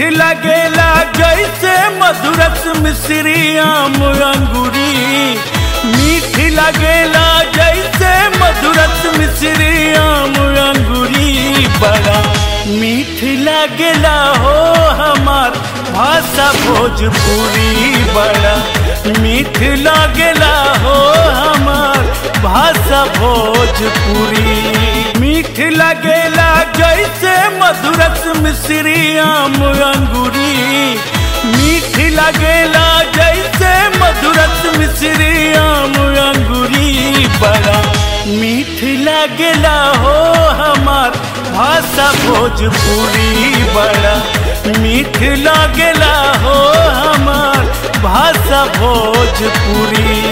लगेला जैसे मधुरस मिश्री आम अंगूरी मीठ लगेला जैसे मधुरस मिश्री आम अंगूरी बड़ा मीठ लगेला हो हमार भाषा भोजपुरी बड़ा मीठ लगेला हो हमार भाषा भोजपुरी मीठ लगेला जैसे मधुरस मिश्री आम अंगूरी मीठ लगेला जैसे मधुरस मिश्री आम अंगूरी बड़ा मीठ लगेला हो हमार भाषा भोजपुरी बड़ा मीठ लगेला हो हमार भाषा भोजपुरी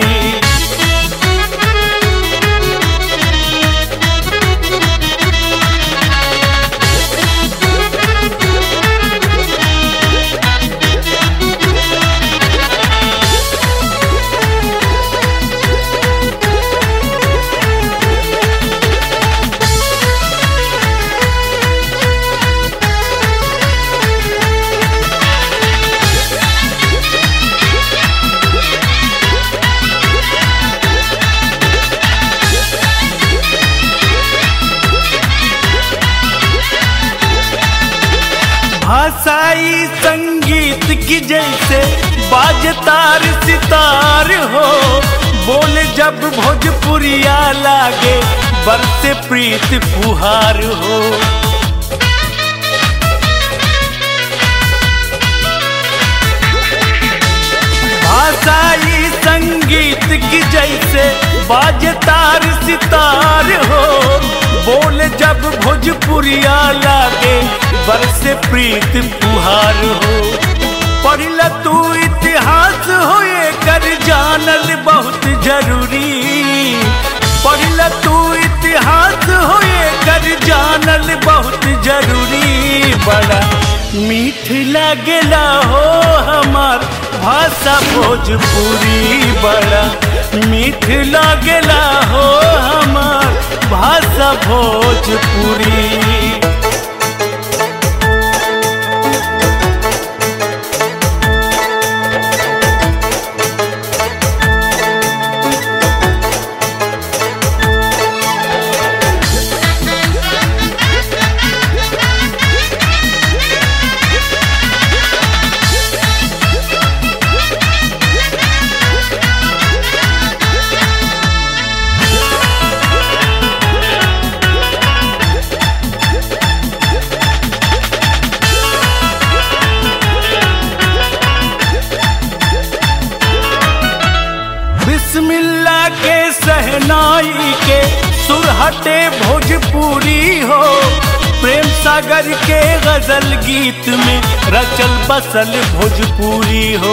भाषाई संगीत की जैसे बाजतार सितार हो बोल जब भोजपुरिया लागे बरसे प्रीत फुहार हो भाषाई संगीत की जैसे बाजतार सितार हो बोल जब भोजपुरिया लागे बरसे प्रीत फुहार हो पढ़ल तू इतिहास होए कर जानल बहुत जरूरी पढ़ल तू इतिहास होए कर जानल बहुत जरूरी बड़ा मीठ लगेला हो हमार भाषा भोजपुरी बड़ा मीठ लगेला हो हमार भाषा भोजपुरी बिस्मिल्ला के सहनाई के सुरहटे भोजपुरी हो प्रेम सागर के गजल गीत में रचल बसल भोजपुरी हो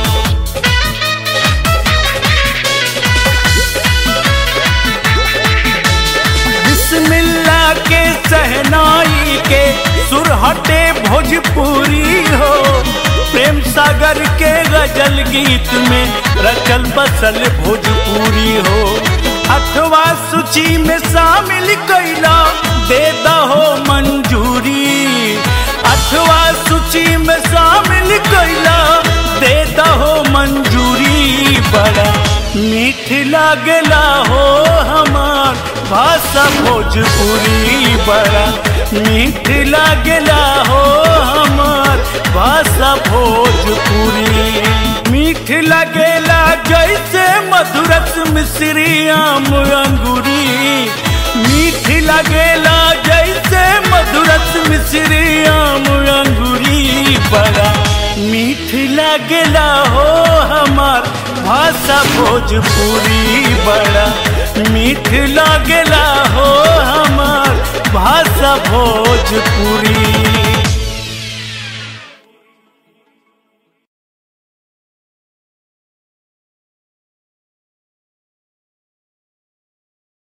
बिस्मिल्ला के सहनाई के सुरहटे भोजपुरी हो प्रेम सागर के गजल गीत में रचल बसल भोजपुरी हो अथवा सूची में शामिल कैला दे दहो मंजूरी अथवा सूची में शामिल कैला दे दहो मंजूरी बड़ा मीठ लागला हो हमार भाषा भोजपुरी बड़ा मीठ लागला हो हमार भाषा भोजपुरी मीठ लगेला जैसे मधुरस मिश्री आम अंगूरी मीठ लगेला जैसे मधुरस मिश्री आम अंगूरी बड़ा मीठ लगेला हो हमार भाषा भोजपुरी बड़ा मीठ लगेला हो हमार भाषा भोजपुरी